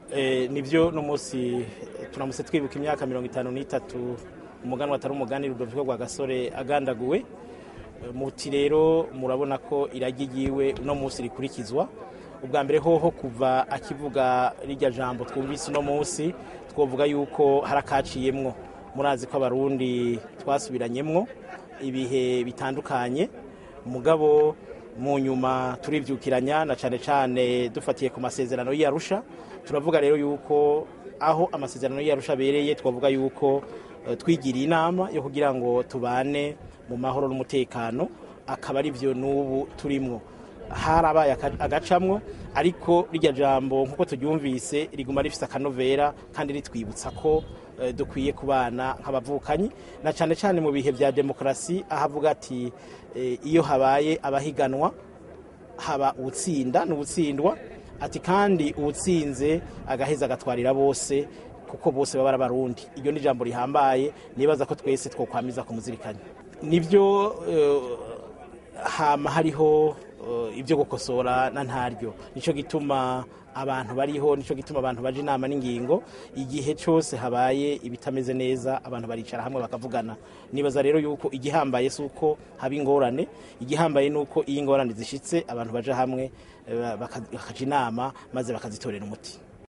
nibyo n'umunsi turamutse twibuka imyaka mirongo itanu n'itatu umuganwa atari umugani rudoviko rwa gasore agandaguwe muti rero murabona ko iragi ryiwe uno munsi rikurikizwa ubwa mbere hoho kuva akivuga rijya jambo twumvise uno munsi twavuga yuko hari akaciyemwo murazi ko abarundi twasubiranyemwo ibihe bitandukanye mugabo mu nyuma turibyukiranya na cyane cyane dufatiye ku masezerano y'iyarusha turavuga rero yuko aho amasezerano y'iyarusha abereye twavuga yuko twigiriye inama yo kugira ngo tubane mu mahoro n'umutekano akaba ari byo n'ubu turimwo harabaye agacamwo ariko rijya jambo nk'uko turyumvise riguma rifite akanovera kandi ritwibutsa ko dukwiye kubana nk'abavukanyi na cyane cyane mu bihe bya demokarasi aho avuga ati iyo habaye abahiganwa haba uwutsinda n'uwutsindwa ati kandi uwutsinze agaheza agatwarira bose kuko bose baba ari abarundi iryo ni ijambo rihambaye nibaza ko twese twokwamiza kumuzirikanya nibyo hama hariho ibyo gukosora na ntaryo nicyo gituma abantu bariho nicyo gituma abantu baje inama n'ingingo igihe cyose habaye ibitameze neza abantu baricara hamwe bakavugana nibaza rero yuko igihambaye si uko haba ingorane igihambaye ni uko iyo ingorane zishyitse abantu baje hamwe bakaja inama maze bakazitorera umuti